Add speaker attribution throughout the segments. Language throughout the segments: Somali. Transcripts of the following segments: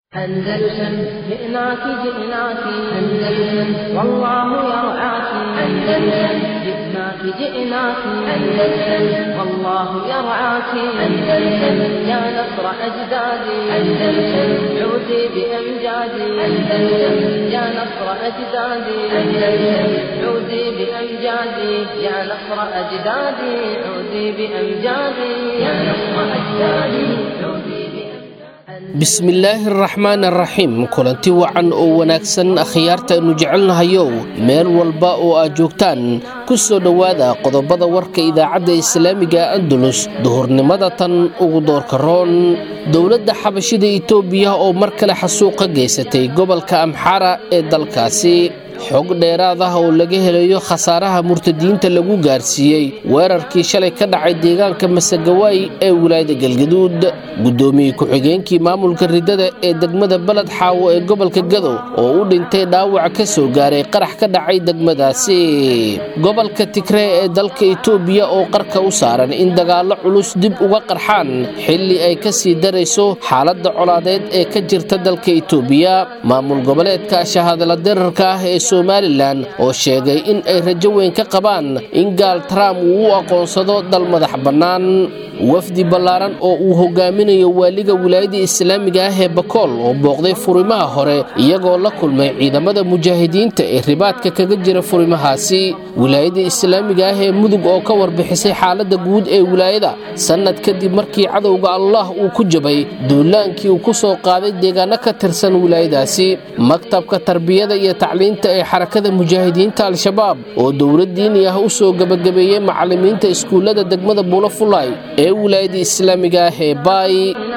Speaker 1: أندلسن جئناك جئناك أندلسن والله يرعاك أندلسن جئناك جئناك أندلسن والله يرعاك أندلسن يا نصر أجدادي أندلسن عودي بأمجادي أندلسن يا نصر أجدادي أندلسن عودي بأمجادي يا نصر أجدادي عودي بأمجادي يا نصر أجدادي عودي بأمجادي
Speaker 2: bismillaahi araxmaan araxiim kulanti wacan oo wanaagsan akhyaarta aynu jecelnahayow meel walba oo aad joogtaan ku soo dhowaada qodobada warka idaacadda islaamiga andalus duhurnimada tan ugu doorka roon dowladda xabashida itoobiya oo mar kale xasuuqa geysatay gobolka amxara ee dalkaasi xog dheeraad ah oo laga helayo khasaaraha murtadiinta lagu gaarsiiyey weerarkii shalay ka dhacay deegaanka masagawaay ee wilaayada galgaduud guddoomiye ku-xigeenkii maamulka ridada ee degmada beled xaawo ee gobolka gadow oo u dhintay dhaawac ka soo gaaray qarax ka dhacay degmadaasi gobolka tigree ee dalka itoobiya oo qarka u saaran in dagaallo culus dib uga qarxaan xilli ay ka sii darayso xaaladda colaadeed ee ka jirta dalka itoobiya maamul goboleedka shahadala dirarka ah ee somalilan oo sheegay in ay rajo weyn ka qabaan in gaal trump uu u aqoonsado dal madax bannaan wafdi ballaaran oo uu hogaaminayo waaliga wilaayada islaamiga ah ee bakool oo booqday furimaha hore iyagoo la kulmay ciidamada mujaahidiinta ee ribaadka kaga jira furimahaasi wilaayada islaamiga ah ee mudug oo ka warbixisay xaaladda guud ee wilaayada sannad kadib markii cadowga allah uu ku jabay duulaankii uu ku soo qaaday deegaano ka tirsan wilaayadaasi maktabka tarbiyada iyo tacliinta ee xarakada mujaahidiinta al-shabaab oo dowlad diini ah u soo gebagabeeyey macallimiinta iskuullada degmada buulafulay ee wilaayada islaamiga ah ee baay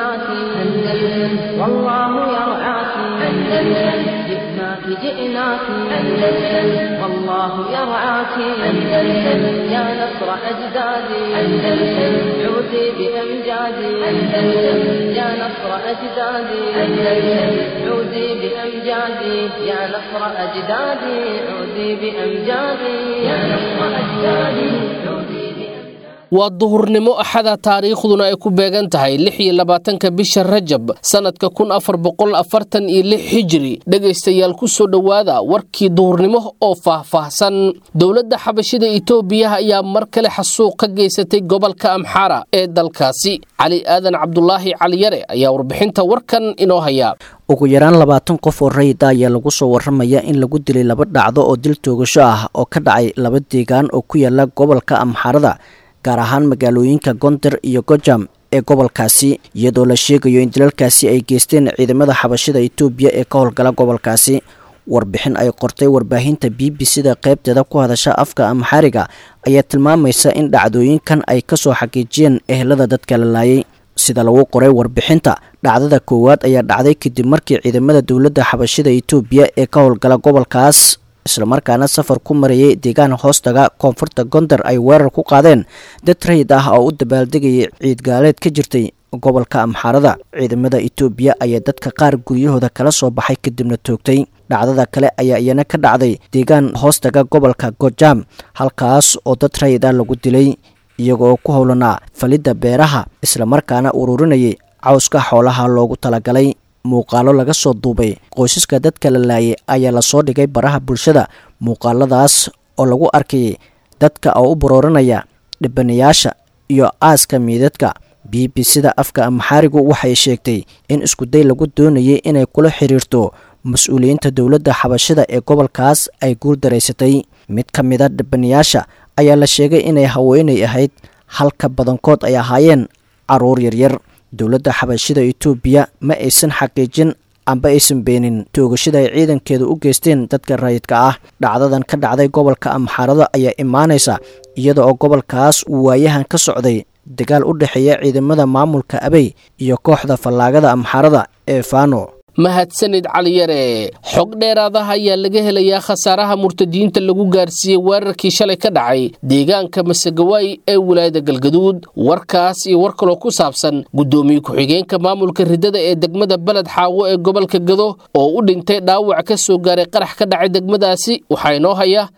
Speaker 1: أندلسن والله يرعاك أندلسن جئناك جئناك أندلسن والله يرعاك أندلسن يا نصر أجدادي أندلسن عودي بأمجادي أندلسن يا نصر أجدادي أندلسن عودي بأمجادي يا نصر أجدادي عودي بأمجادي يا نصر أجدادي عودي بأمجادي
Speaker 2: waa duhurnimo axada taariikhduna ay ku beegan tahay lix iyo labaatanka bisha rajab sannadka kun afar boqol afartan iyo lix hijiri dhegaystayaal ku soo dhowaada warkii duhurnimo oo faahfaahsan dowladda xabashida itoobiya ayaa mar kale xasuuq ka geysatay gobolka amxara ee dalkaasi cali aadan cabdulaahi caliyare ayaa warbixinta warkan inoo haya
Speaker 3: ugu yaraan labaatan qof oo rayida ayaa lagu soo waramaya in lagu dilay laba dhacdo oo dil toogasho ah oo ka dhacay laba deegaan oo ku yaala gobolka amxarada gaar ahaan magaalooyinka gonder iyo gojam ee gobolkaasi iyadoo la sheegayo in dilalkaasi ay geysteen ciidamada xabashida itoobiya ee ka howlgala gobolkaasi warbixin ay qortay warbaahinta b b c-da qaybteeda ku hadasha afka amxariga ayaa tilmaamaysa in dhacdooyinkan ay kasoo xaqiijiyeen ehelada dadka la laayay sida lagu qoray warbixinta dhacdada koowaad ayaa dhacday kadib markii ciidamada dowladda xabashida itoobiya ee ka howlgala gobolkaas islamarkaana safar ku marayay deegaan hoostaga koonfurta gondar ay weerar ku qaadeen dad rayid ah oo u dabaaldegayay ciidgaaleed ka jirtay gobolka amxaarada ciidamada itoobiya ayaa dadka qaar guryahooda kala soo baxay kadibna toogtay dhacdada kale ayaa iyana ka dhacday deegaan hoostaga gobolka gojam halkaas oo dad rayid ah lagu dilay iyagooo ku howlanaa falidda beeraha islamarkaana ururinayay cawska xoolaha loogu talagalay muuqaalo laga soo duubay qoysaska dadka la laayay ayaa lasoo dhigay baraha bulshada muuqaaladaas oo lagu arkayay dadka oo u barooranaya dhibanayaasha iyo aaska miidadka b b c-da afka amxaarigu waxay sheegtay in iskuday lagu doonayay inay kula xiriirto mas-uuliyiinta dowladda xabashida ee gobolkaas ay guul daraysatay mid ka mida dhibanayaasha ayaa la sheegay inay haweenay ahayd halka badankood ay ahaayeen caruur yaryar dowladda xabashida itoobiya ma aysan xaqiijin amba aysan beenin toogashada ay ciidankeedu u geysteen dadka rayidka ah dhacdadan ka dhacday gobolka amxaarada ayaa imaanaysa iyada oo gobolkaas uu waayahan ka socday dagaal u dhexeeya ciidamada maamulka abey iyo kooxda fallaagada amxaarada ee fano
Speaker 2: mahadsanid caliyare xog dheeraadaha ayaa laga helayaa khasaaraha murtadiinta lagu gaarsiiyey weerarkii shalay ka dhacay deegaanka masagawaay ee wilaayada galgaduud warkaas iyo war kaloo ku saabsan guddoomiye ku-xigeenka maamulka ridada ee degmada beled xaawo ee gobolka gado oo u dhintay dhaawac ka soo gaaray qarax ka dhacay degmadaasi waxaa inoo haya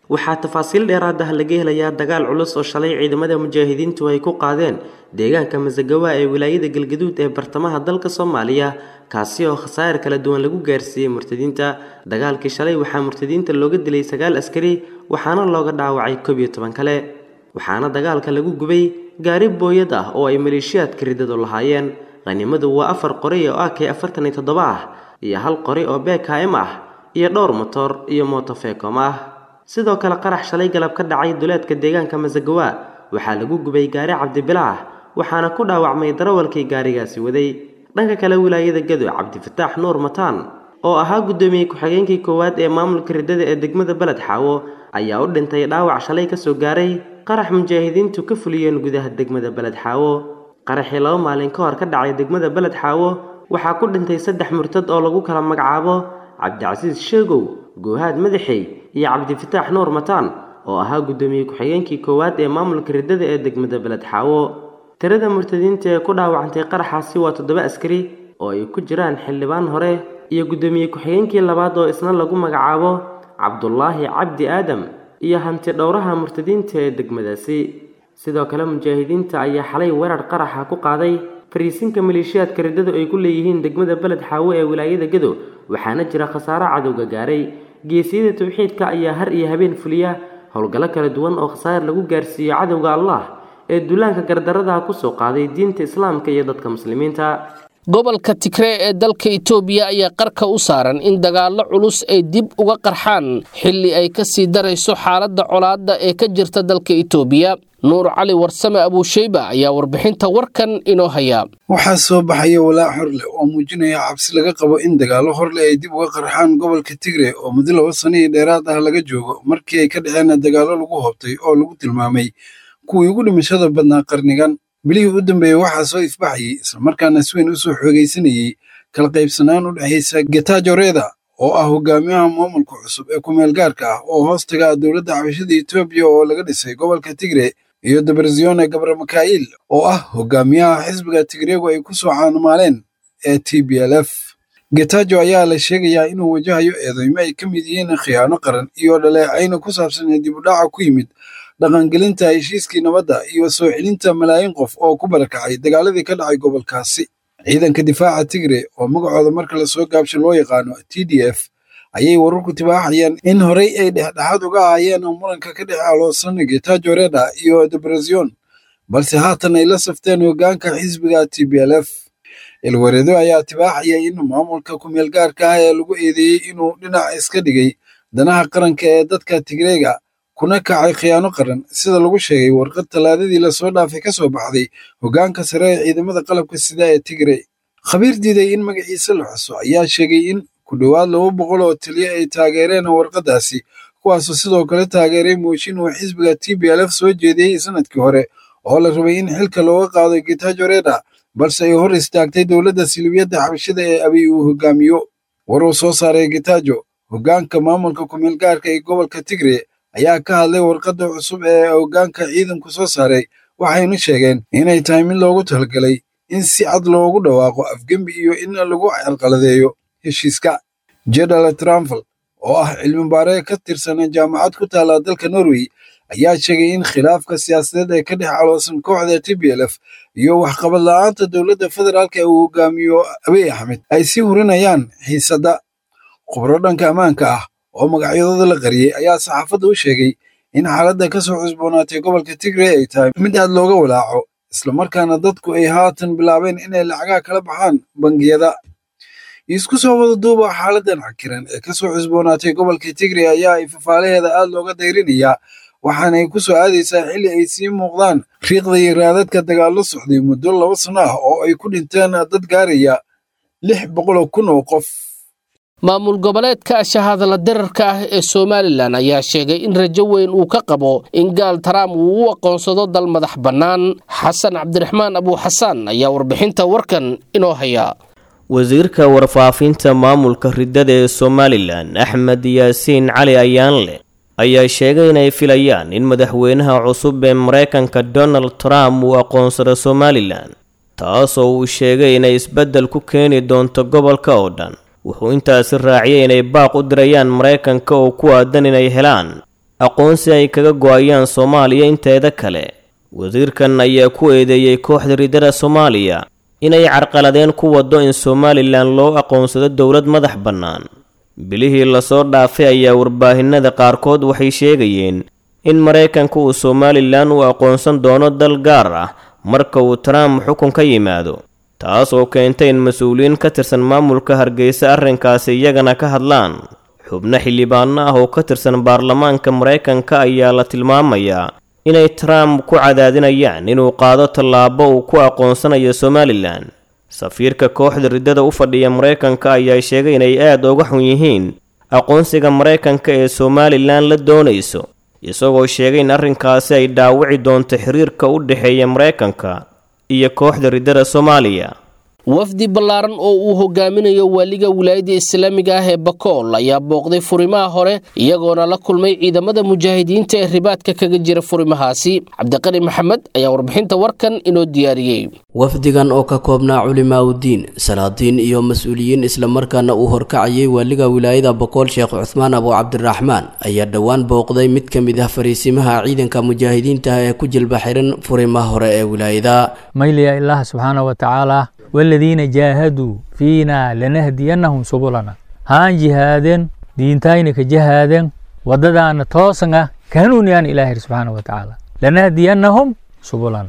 Speaker 4: waxaa tafaasiil dheeraad ah laga helayaa dagaal culus oo shalay ciidamada mujaahidiintu ay ku qaadeen deegaanka masagawa ee wilaayada galgaduud ee bartamaha dalka soomaaliya kaasi oo khasaar kala duwan lagu gaarsiiyey murtadiinta dagaalkii shalay waxaa murtadiinta looga dilay sagaal askari waxaana looga dhaawacay koob iyo toban kale waxaana dagaalka lagu gubay gaari booyad ah oo ay maleeshiyaadka riddadu lahaayeen qhanimadu waa afar qori oo ak afartan iyo toddoba ah iyo hal qori oo bkm ah iyo dhowr motor iyo motofekom ah sidoo kale qarax shalay galab ka dhacay duleedka deegaanka masagawa waxaa lagu gubay gaari cabdibilaah waxaana ku dhaawacmay darawalkii gaarigaasi waday dhanka kale wilaayada gado cabdifataax nuur mataan oo ahaa gudoomiyey ku-xigeenkii koowaad ee maamulka riddada ee degmada beled xaawo ayaa u dhintay dhaawac shalay kasoo gaaray qarax mujaahidiintu ka fuliyeen gudaha degmada beled xaawo qaraxii laba maalin ka hor ka dhacay degmada beled xaawo waxaa ku dhintay saddex murtad oo lagu kala magacaabo cabdicasiis sheegow goohaad madaxey iyo cabdifataax nuur mataan oo ahaa guddoomiye ku-xigeenkii koowaad ee maamulka riddada ee degmada beled xaawo tirada murtadiinta ee ku dhaawacantay qaraxaasi waa toddoba askari oo ay ku jiraan xildhibaan hore iyo guddoomiye ku-xigeenkii labaad oo isna lagu magacaabo cabdulaahi cabdi aadam iyo hanti dhowraha murtadiinta ee degmadaasi sidoo kale mujaahidiinta ayaa xalay weerar qaraxa ku qaaday fariisinka maleeshiyaadka riddadu ay ku leeyihiin degmada beled xaawo ee wilaayada gado waxaana jira khasaaro cadowga gaaray geesiyada tawxiidka ayaa har iyo habeen fuliya howlgallo kala duwan oo khasaar lagu gaarsiiyo cadowga allah ee duulaanka gardaradaha kusoo qaaday diinta islaamka iyo dadka muslimiinta
Speaker 2: gobolka tigree ee dalka itoobiya ayaa qarka u saaran in dagaallo culus ay dib uga qarxaan xilli ay ka sii darayso xaaladda colaadda ee ka jirta dalka itoobiya nuur cali warsame abuusheyba ayaa warbixinta warkan inoo haya
Speaker 5: waxaa soo baxaya walaac horleh oo muujinaya cabsi laga qabo in dagaallo horleh ay dib uga qarxaan gobolka tigre oo muddo laba sano iyo dheeraad ah laga joogo markii ay ka dhaceen dagaallo lagu hobtay oo lagu tilmaamay kuwii ugu dhimashada badnaa qarnigan bilihii u dambeeyey waxaa soo ifbaxayay islamarkaana si weyn u soo xoogaysanayey kala qaybsanaan u dhexaysa getajo reda oo ah hogaamiyaha maamulka cusub ee kumeel gaarka ah oo hoostaga dowladda xabashada etoobiya oo laga dhisay gobolka tigre iyo dabarzione gabramakail oo ah hogaamiyaha xisbiga tigreegu ay ku soo caanamaaleen ee t b l f getajo ayaa la sheegayaa inuu wajahayo eedeymo ay ka mid yihiin khiyaano qaran iyo dhaleecayna ku saabsan dib u dhaca ku yimid dhaqangelinta heshiiskii nabadda iyo soo celinta malaayiin qof oo ku barakacay dagaaladii ka dhacay gobolkaasi ciidanka difaaca tigre oo magacooda marka lasoo gaabsho loo yaqaano t d f ayay wararku tibaaxayaan in horey ay dhexdhexaad uga ahaayeen muranka ka dhex aloosan getajo reda iyo debrazion balse haatan ay la safteen hogaanka xisbiga t b l f ilwareedo ayaa tibaaxaya in maamulka kumeel gaarka ah ee lagu eedeeyey inuu dhinac iska dhigay danaha qaranka ee dadka tigreega kuna kacay khiyaano qaran sida lagu sheegay warqad tallaadadii lasoo dhaafay ka soo baxday hogaanka sare ee ciidamada qalabka sida ee tigre khabiir diiday in magaciisa la xuso ayaa sheegay in ku dhowaad laba boqol oo taliya ay taageereen warqadaasi kuwaasoo sidoo kale taageeray mooshin uu xisbiga t b l f soo jeediyey sanadkii hore oo la rabay in xilka looga qaado getajo reda balse ay hor istaagtay dowladda silibiyadda xabashada ee abiy uu hogaamiyo war uu soo saaray getajo hogaanka maamulka kumeel gaarka ee gobolka tigre ayaa ka hadlay warqadda cusub ee hogaanka ciidanku soo saaray waxaynu sheegeen inay tahay mid loogu talagalay in si cad loogu dhawaaqo afgembi iyo in lagu carqaladeeyo heshiiska jedal tramfel oo ah cilmi baare ka tirsan jaamacad ku taala dalka norway ayaa sheegay in khilaafka siyaasadeed ee ka dhex caloosan kooxda t b l f iyo waxqabad la-aanta dowladda federaalka ee uu hogaamiyo abiy axmed ay sii hurinayaan xiisadda khubro dhanka ammaanka ah oo magacyadooda la qariyey ayaa saxaafadda u sheegay in xaaladda ka soo cusboonaatay gobolka tigre ay tahay mid aad looga walaaco islamarkaana dadku ay haatan bilaabeen inay lacagaha kala baxaan bangiyada isku soo wada duuba xaaladan cakiran ee ka soo cusboonaatay gobolka tigre ayaa ifafaalaheeda aad looga dayrinayaa waxaanay ku soo aadaysaa xilli ay sii muuqdaan riiqda iyo raadadka dagaallo socday muddo laba sano ah oo ay ku dhinteen dad gaaraya lix boqoloo kun oo qof
Speaker 2: maamul goboleedka shahadala dirarka ah ee somalilan ayaa sheegay in rajo weyn uu ka qabo in gaal taraam uu u aqoonsado dal madax bannaan xasan cabdiraxmaan abuuxasaan ayaa warbixinta warkan inoo haya
Speaker 6: wasiirka warfaafinta maamulka riddada ee somalilan axmed yaasiin cali ayaanle ayaa sheegay inay filayaan in madaxweynaha cusub ee maraykanka donald trump uu aqoonsado somalilan taasoo uu sheegay inay isbeddel ku keeni doonto gobolka oo dhan wuxuu intaasi raaciyay inay baaq u dirayaan maraykanka oo ku aadan inay helaan aqoonsi ay kaga go-ayaan soomaaliya inteeda kale wasiirkan ayaa ku eedeeyey kooxda riddada soomaaliya inay carqaladeen ku waddo in somalilan loo aqoonsado dowlad madax bannaan bilihii lasoo dhaafay ayaa warbaahinada qaarkood waxay sheegayeen in maraykanka uu somalilan u aqoonsan doono dal gaar ah marka uu trump xukun ka yimaado taas oo keentay in mas-uuliyiin ka tirsan maamulka hargeysa arrinkaasi iyagana ka hadlaan xubno xildhibaano ah oo ka tirsan baarlamaanka maraykanka ayaa la tilmaamayaa inay trump ku cadaadinayaan inuu qaado tallaabo uu ku aqoonsanayo somalilan safiirka kooxda riddada u fadhiya maraykanka ayaa sheegay inay aada uga xun yihiin aqoonsiga maraykanka ee somalilan la doonayso isagoo sheegay in arrinkaasi ay dhaawici doonto xiriirka u dhexeeya maraykanka iyo kooxda riddada soomaaliya
Speaker 2: wafdi ballaaran oo uu hogaaminayo waaliga wilaayadda islaamiga ah ee bakool ayaa booqday furimaha hore iyagoona la kulmay ciidamada mujaahidiinta ee ribaadka kaga jira furimahaasi cabdiqani maxamed ayaa warbixinta warkan inoo diyaariyey
Speaker 7: wafdigan oo ka koobnaa culimaa udiin salaadiin iyo mas-uuliyiin islamarkaana uu horkacayay waaliga wilaayada bokool sheekh cuhmaan abu cabdiraxmaan ayaa dhowaan booqday mid ka mid ah fariisimaha ciidanka mujaahidiinta ee ku jilba xiran furimaha hore ee wilaayada
Speaker 8: mayliya ilaah subxaana wa tacaala waladiina jaahaduu fiinaa lanahdiyanahum subulana haan jihaadeen diintayna ka jahaadeen wadadaana toosanga kahanuuniyaan ilaahi subxaana wa tacaala lanahdiyanahum subulana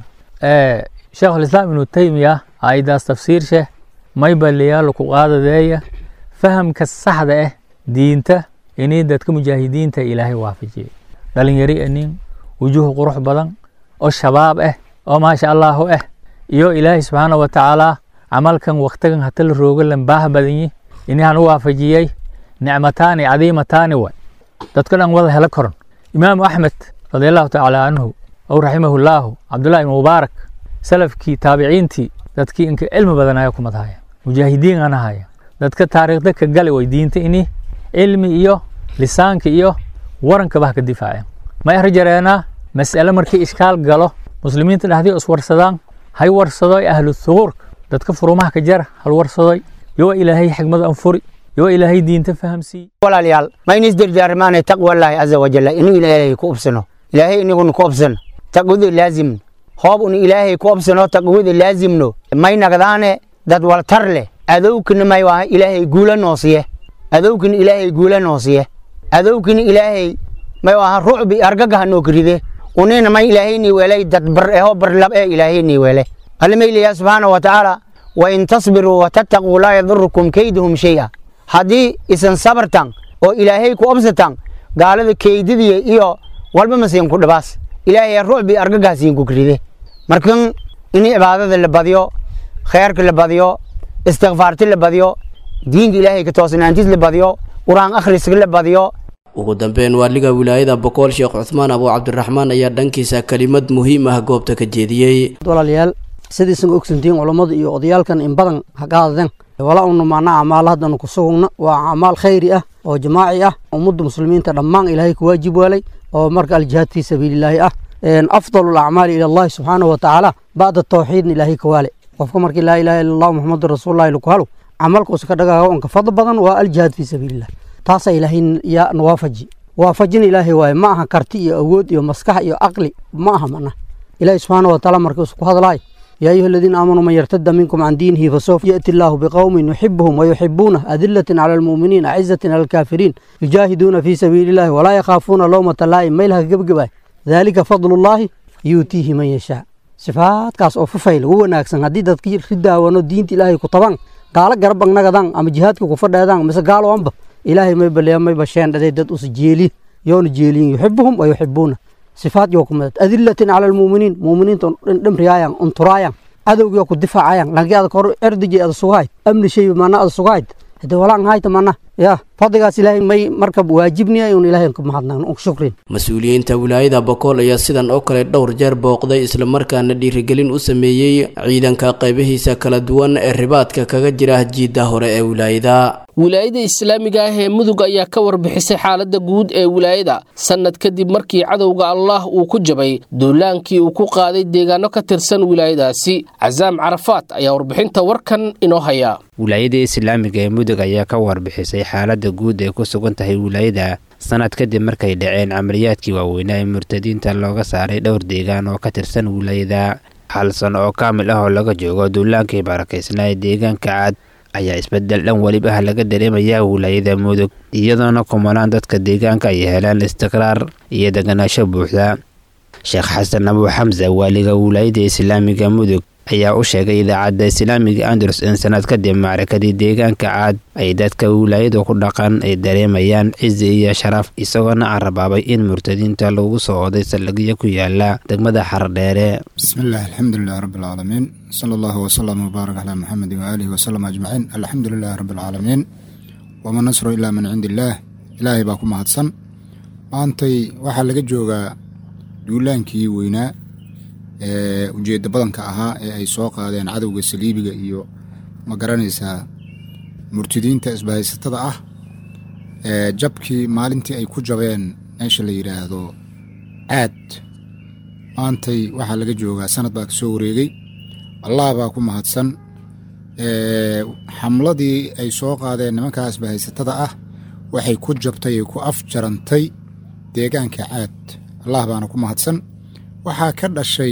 Speaker 8: sheekh alislaam ibnu taymiya aydaas tafsiirshe may baliyaalo ku qaadadeeya fahamka saxda ah diinta inay dadka mujaahidiinta ilaahay waafajiyay dhalinyari anin wujuuh qurux badan oo shabaab ah oo maasha allahu ah iyo ilaahay subxaana wa tacaala camalkan waktigan hata la roogo lambaaha badanyi inahan u waafajiyey nicmataani cadiimataani way dadka dhan wada helo koron imaamu axmed radiallahu tacaala canhu ow raximahullaahu cabdullahi ibn mubaarak salafkii taabiciintii dadkii inka cilmi badan ayaa kumad haya mujaahidiin ana haya dadka taariikhda ka gali way diinta ini cilmi iyo lisaanka iyo warankaba ha ka difaaceen ma erjareenaa mas'ale markii ishkaal galo muslimiinta dhexdii iswarsadaan hay warsadoy ahlu thuquurka dadka furumaha ka jara hal warsadoy yoo ilaahay xigmad anfuri yoo ilaahay diinta fahamsiiy
Speaker 9: walaalayaal ma in isdirdaarmaanay taqwallaahi caza wajalla inuu ilaahay ku obsano ilaahay iniguna ku obsano taqwada laazimno hoob unu ilaahay ku obsano taqwada laazimno may nagdaane dad waltar leh adowkina may waa ilaahay guula noosiye adowkina ilaahay guula noosiye adowkina ilaahay may waa rucbi argagaha noo karide unina may ilaahayni welay dad bar eho barlab ee ilaahayni wele almayliya subxaana wa tacaala wain tasbiruu watattaquu laa yadurukum keyduhum shay-a haddii isan sabartan oo ilaahay ku obsatan gaalada keydadiya iyo walba masiin ku dhibaas ilaahay rucbi argagaasiin ku karide markan in cibaadada la badiyo khayrka la badiyo istikfaarti la badiyo diinka ilaahay ka toosnaantiis la badiyo qur-aan akhriska la badiyo
Speaker 7: ugu dambeyn waaliga wilaayada bokool sheekh cuhmaan abu cabdiraxmaan ayaa dhankiisa kelimad muhiim ah goobta ka jeediyey
Speaker 10: walaalayaal sidaysan ogsantihiin culammada iyo odayaalkan in badan ha qaadadeen wala unu macnaa acmaal haddanu ku sugugna waa acmaal khayri ah oo jamaaci ah ummadda muslimiinta dhammaan ilaahay ku waajib waalay oo marka aljihaad fii sabiililaahi ah afdalu alacmaali ila allahi subxaanahu wa tacaala bacda tawxiidna ilaahay ka waale qofka markii laa ilaha illa allah muxamadu rasuulullahi laku halo camalkuusa ka dhagaago onka fadl badan waa aljihaad fii sabiilillah taasaa ilaahay yaa nawaafaji waafajina ilaahay waaye ma aha karti iyo awood iyo maskax iyo aqli ma aha mana ilaahay subxaana wa tacaala markiisu ku hadlaay يا أيها الذين آمنوا من يرتد منكم عن دينه فسوف يأتي الله بقوم يحبهم ويحبونه أذلة على المؤمنين أعزة على الكافرين يجاهدون في سبيل الله ولا يخافون لومة لائم ميلها قبقبا ذلك فضل الله يؤتيه من يشاء صفات كاس أو ففيل هو ناكسن هدي دادكي ردا ونو دينت إلهي كطبان قال قربان نغدان أما جهادك كفر دادان مسا قالوا أنبا إلهي ما يبلي ما يبشين دادي داد أس جيلي يون جيلين يحبهم ويحبونه sifaad yoo ku madad adilatin cala almuuminiin muuminiinta dhimriyaayaan unturaayaan cadowgii oo ku difaacayaan lankii ada kor erdiji ada sugahayd amni shay mana ada sugahayd hade walaan hayta mana ya fadligaas ilaahay may marka waajibniya un ilaahay ku mahadnaqno un shukrin
Speaker 7: mas-uuliyiinta wilaayada bokool ayaa sidan oo kale dhowr jeer booqday islamarkaana dhiirigelin u sameeyey ciidanka qaybihiisa kala duwan ee ribaadka kaga jira jiidda hore ee wilaayada
Speaker 2: wilaayada islaamiga ah ee mudug ayaa ka warbixisay xaaladda guud ee wilaayada sannad kadib markii cadowga allah uu ku jabay duulaankii uu ku qaaday deegaano ka tirsan wilaayadaasi casaam carafaat ayaa warbixinta warkan inoo haya
Speaker 11: wilaayada islaamiga ee mudug ayaa ka warbixisay xaaladda guud ee ku sugan tahay wilaayada sanad kadib markay dhaceen camaliyaadkii waaweynaa ee murtadiinta looga saaray dhowr deegaan oo ka tirsan wilaayada hal sano oo kaamil ah oo laga joogo duulaankii barakaysnaa ee deegaanka caad ayaa isbedel dhan weliba ah laga dareemayaa wilaayada mudug iyadoona kumanaan dadka deegaanka ay helaan istiqraar iyo deganaansho buuxda sheekh xasan abuu xamsa waaliga wilaayada islaamiga mudug ayaa u sheegay idaacadda islaamiga andalus in sanad kadib macrakadii deegaanka caad ay dadka wilaayadu ku dhaqan ay dareemayaan cizi iyo sharaf isagoona carabaabay in murtadiinta lagu soo oday saldhigyo ku yaala degmada xardheere
Speaker 12: bismillaah alxamdulilah rabbilcaalamiin sala allahu wasalam wbaarak calaa muxamedin waaalihi wasalam ajmaciin alxamdu lilahi rabbilcaalamiin wama nasru ilaa min cindi illaah ilaahay baa ku mahadsan maantay waxaa laga joogaa duulaankii weynaa ee ujeedda badanka ahaa ee ay soo qaadeen cadowga saliibiga iyo ma garanaysaa murtidiinta isbahaysatada ah ee jabkii maalintii ay ku jabeen meesha la yidhaahdo caad maantay waxaa laga joogaa sanad baa ka soo wareegay allah baa ku mahadsan xamladii ay soo qaadeen nimankaa isbahaysatada ah waxay ku jabtay ay ku afjarantay deegaanka caad allah baana ku mahadsan waxaa ka dhashay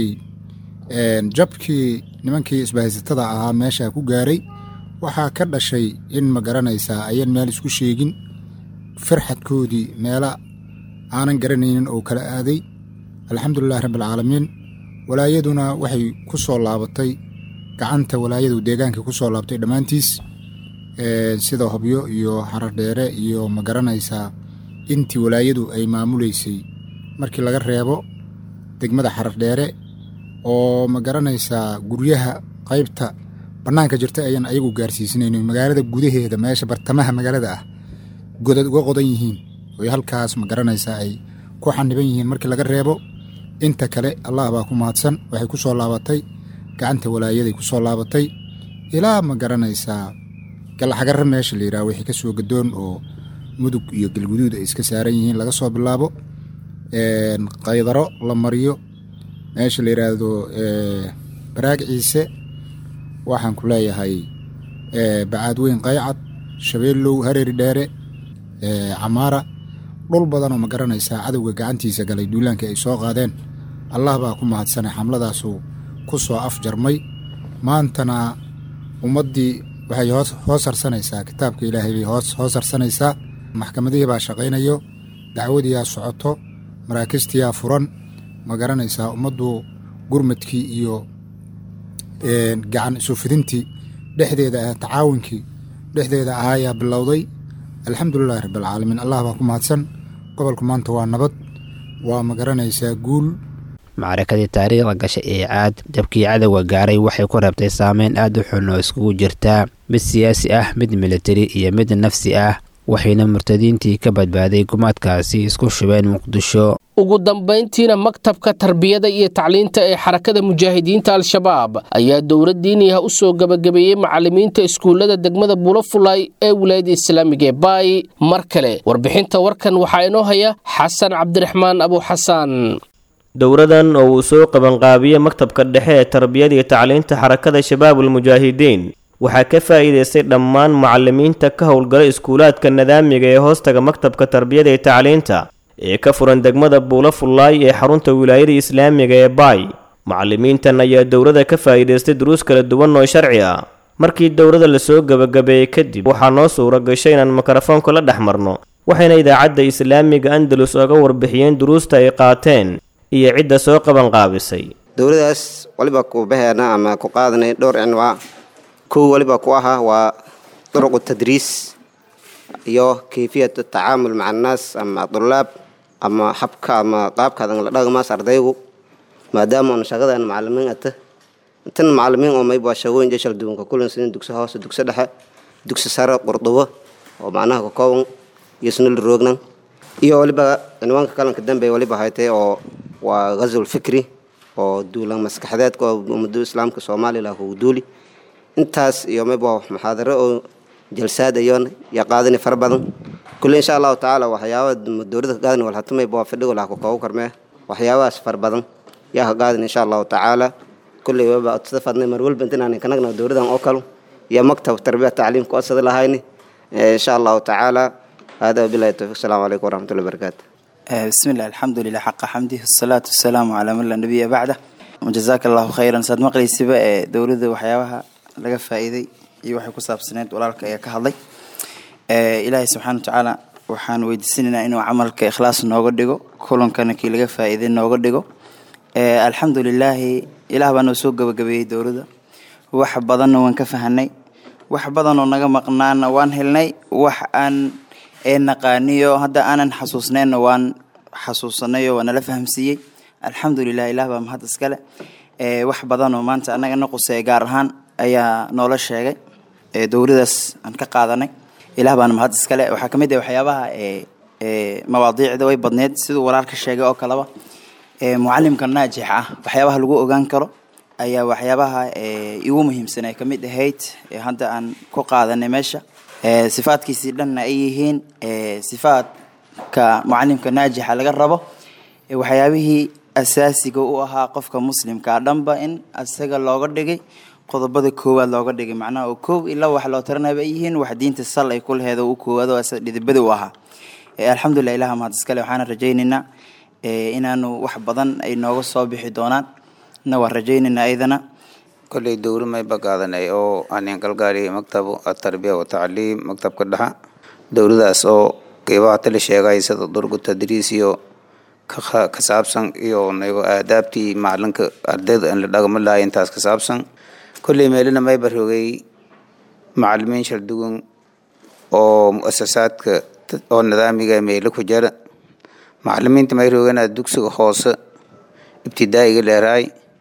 Speaker 12: jabkii nimankii isbahaysatada ahaa meeshaa ku gaaray waxaa ka dhashay in ma garanaysaa ayan meel isku sheegin farxadkoodii meela aanan garanaynin oo kala aaday alxamdulilahi rabbialcaalamiin walaayaduna waxay ku soo laabatay gacanta walaayadu deegaanka ku soo laabtay dhammaantiis sida hobyo iyo xaradheere iyo ma garanaysaa intii walaayadu ay maamuleysay markii laga reebo degmada xaradheere oo ma garanaysaa guryaha qaybta bannaanka jirta ayaan ayagu gaarsiisanayn magaalada gudaheeda meesha bartamaha magaalada ah godad uga qodan yihiin oy halkaas ma garanaysaa ay ku xaniban yihiin markii laga reebo inta kale allah baa ku mahadsan waxay ku soo laabatay gacanta walaayaday ku soo laabatay ilaa ma garanaysaa galxagarre meesha la yidhaha wixii ka soo gadoon oo mudug iyo galguduud ay iska saaran yihiin laga soo bilaabo qaydaro la mariyo meesha la yidhaahdo baraag ciise waxaan ku leeyahay bacaad weyn qaycad shabeellow hareeri dheere camaara dhul badanoo ma garanaysaa cadowga gacantiisa galay duulaankii ay soo qaadeen allah baa ku mahadsanay xamladaasuu ku soo afjarmay maantana ummaddii waxay hoos harsanaysaa kitaabka ilaahay bay hoos harsanaysaa maxkamadihii baa shaqaynayo dacwadiyaa socoto maraakistiyaa furan ma garanaysaa ummaddu gurmadkii iyo gacan isufidintii dhexdeeda ah tacaawunkii dhexdeeda ahaayaa bilowday alxamdulilahi rabbialcaalamiin allah baa ku mahadsan gobolku maanta waa nabad waa ma garanaysaa guul
Speaker 11: macrakadii taariikhda gashay ee caad jabkii cadowga gaaray waxay ku rabtay saameyn aad u xun oo iskugu jirtaa mid siyaasi ah mid militari iyo mid nafsi ah waxayna murtadiintii ka badbaaday gumaadkaasi isku shubeen muqdisho
Speaker 2: ugu dambayntiina maktabka tarbiyada iyo tacliinta ee xarakada mujaahidiinta al-shabaab ayaa dowlad diiniah u soo gebagabeeyey macalimiinta iskuullada degmada bulafulay ee wilaayada islaamiga ee baay mar kale warbixinta warkan waxaa inoo haya xasan cabdiraxmaan abuuxasaan
Speaker 6: dowradan oo uu soo qabanqaabiyey maktabka dhexe ee tarbiyada iyo tacliinta xarakada shabaabul mujaahidiin waxaa ka faa'iidaystay dhammaan macalimiinta ka howlgala iskuulaadka nadaamiga ee hoostaga maktabka tarbiyada iyo tacliinta ee ka furan degmada buula fullaay ee xarunta wilaayada islaamiga ee baay macalimiintan ayaa dowladda ka faa'iidaystay duruus kala duwan oo sharci ah markii dowladda lasoo gebagabeeyey kadib waxaa noo suura gashay inaan mikrofoonka la dhex marno waxayna idaacadda islaamiga andalus oga warbixiyeen duruusta ay qaateen iyo cidda soo qabanqaabisay
Speaker 13: dowladaas waliba ku baheena ama ku qaadanay dhowr cinwaa kow waliba ku ahaa waa duruqu tadriis iyo kayfiyat tacaamul maca annaas ama dulaab ama habka ama qaabkaadan la dhaqmaas ardaygu maadaama una shaqadan macalimiin ata tan macalimiin oo mayba shaqooyin jeshal duwanka kulan sinin dugsi hoose dugsi dhexe dugsi sare qurdubo oo macnaha ka kooban iyo sunul roognan iyo waliba cinwaanka kalanka dambe waliba haytay oo waa ghazul fikri oo duulan maskaxdeedka oo ummadu islaamka soomaaliya uu duuli intaas iyo mayba muxaadaro oo jalsaad ayoon ya qaadani fara badan kulle insha allahu tacaala waxyaaba dowladda ka qaadani wal hatumay baa fadhigo laha ku koogu karmee waxyaabahaas fara badan yaa ka qaadani insha allahu tacaala kulle waba odsada fadnay mar walba intaan kanagna dowladan oo kalo iyo maktab tarbiya tacliim ku odsada lahayni insha allahu tacaala hada wabilahi towfiq asalaamu calaykum waraxmatullahi wabarakaatu
Speaker 14: بسم الله الحمد لله حق حمده الصلاة والسلام على من لا نبي بعده وجزاك الله خيرا ساد مقلي سبا دولده waxyaabaha laga faa'iiday iyo waxay ku saabsaneed walaalka ayaa ka hadlay ilaahay subxaana watacaala waxaan weydiisanaynaa inuu camalka ikhlaas nooga dhigo kulankana kii laga faa'iiday nooga dhigo alxamdu lilaahi ilaah baa noo soo gabagabeeyey dowladda wax badanna waan ka fahanay wax badanoo naga maqnaana waan helnay wax aan ee naqaaniyo hadda aanan xasuusnayna waan xasuusanayo waa nala fahamsiiyey alxamdulilah ilaah baa mahad iskale wax badanoo maanta annaga na quseeya gaar ahaan ayaa noola sheegay dowladaas aan ka qaadanay ilaah baana mahad iskale waxaa kamid ah waxyaabaha mawaadiicda way badneed siduu walaalka sheegay oo kaleba mucalimka naajix ah waxyaabaha lagu ogaan karo ayaa waxyaabaha igu muhiimsan ay kamid ahayd hadda aan ku qaadanay meesha sifaadkiisii dhanna ay yihiin sifaadka mucalimka naajixa laga rabo waxyaabihii asaasiga u ahaa qofka muslimkaa dhanba in isaga looga dhigay qodobada koowaad looga dhigay macnaha oo koow ilaa wax loo taranaba ay yihiin wax diinta sal ay ku laheed oo u koowaad oo asaga dhidibada u ahaa alxamdulilah ilaha mahad iskale waxaana rajaynaynaa inaanu wax badan ay nooga soo bixi doonaan na waan rajaynaynaa ayadana
Speaker 11: kolley dowri may bagaadanay oo aanin galgaari maktabu atarbiya watacliim maktabka dhexa dowladaas oo qeybaha tali sheegay sida durgu tadriis iyo ka saabsan iyo nago aadaabtii macalinka ardayda in la dhagama lahay intaas ka saabsan kolley meelina may barogay macalimiin shardugun oo muasasaadka oo nidaamiga meelo ku jara macalimiinta may rogana dugsiga hoose ibtidaa'iga leeraay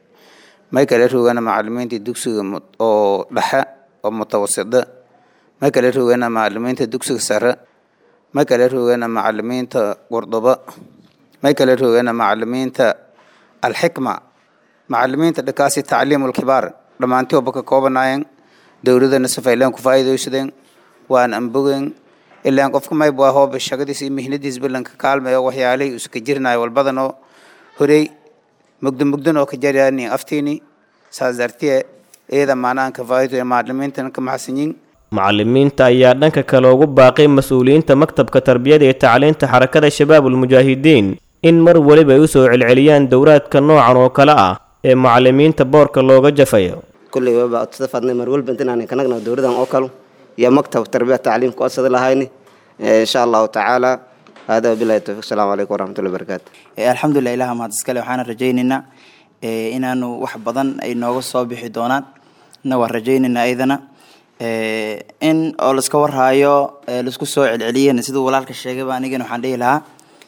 Speaker 11: may kale rogana macalimiinta dugsiga oo dhexe oo mutawasida may kale rogana macalimiinta dugsiga sare may kale rogana macalimiinta qurduba may kale rogana macalimiinta alxikma macalimiinta dhakaasi tacliimulkibaar dhammaantii oba ka koobanaayeen dowladana safaylaan ku faa'iidaysadeen waan anbogeen ilaan qofka mayb waa hooba shaqadiis iyo mihnadiis balanka kaalmayo waxyaalihii iska jirnayo walbadanoo horey mugdo mugdan oo ka jaryaani aftiini saas dartiye iyada maanahan ka faa'iido macalimiintana ka maxsanyiin
Speaker 6: macalimiinta ayaa dhanka kale ugu baaqay mas-uuliyiinta maktabka tarbiyada iyo tacliinta xarakada shabaabul mujaahidiin in mar weliba ay u soo celceliyaan dowraadka noocan oo kale ah ee macalimiinta boorka looga jafayo
Speaker 13: kulley waba utadafadnay mar walba intaan kanagna dowladan oo kale iyo maktab tarbiya tacliim ku asada lahayni insha allahu tacaala hada wabilahi towfiq asalaamu calaykum waraxmatullahi wabarakaatu
Speaker 14: alxamdulilah ilaha mahad iskale waxaana rajaynaynaa inaanu wax badan ay nooga soo bixi doonaan na waan rajaynaynaa ayadana in oo laiska warhaayo laisku soo celceliyeen siduu walaalka sheegayba anigana waxaan dhihi lahaa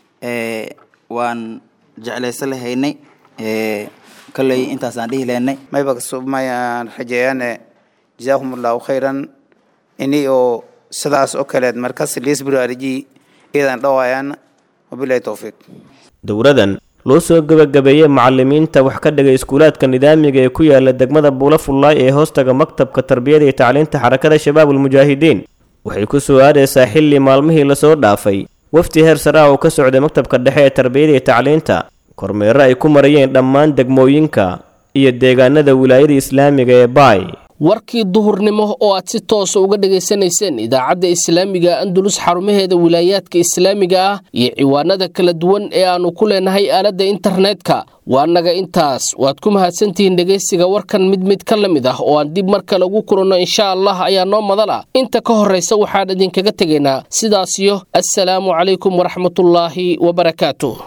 Speaker 14: waan jeclaysan lahaynay kolley intaasaan dhihi lahaynay
Speaker 11: mayba mayaan rajeeyaane jazaakum allahu khayran ini oo sidaas oo kaleed markas liisburaariji iyadan dhawaayaan wabilahi towfiiq
Speaker 6: dowradan loo soo gebagabeeyey macalimiinta wax ka dhigay iskuulaadka nidaamiga ee ku yaala degmada buula fullaay ee hoostaga maktabka tarbiyada iyo tacliinta xarakada shabaabul mujaahidiin waxay ku soo aadaysaa xilli maalmihii lasoo dhaafay wafti heer sare ah oo ka socday maktabka dhexe ee tarbiyada iyo tacliinta kormeero ay ku marayeen dhammaan degmooyinka iyo deegaanada wilaayada islaamiga ee baay
Speaker 2: warkii duhurnimo oo aad si toosa uga dhegaysanayseen idaacadda islaamiga andulus xarumaheeda wilaayaadka islaamiga ah iyo ciwaanada kala duwan ee aannu ku leenahay aaladda internetka waa naga intaas waad ku mahadsantihiin dhegaysiga warkan mid mid ka la mid ah oo aan dib mar kale ugu kulanno insha allah ayaa noo madala inta ka horraysa waxaan idinkaga tegaynaa sidaasiyo assalaamu calaykum waraxmatullaahi wabarakaatu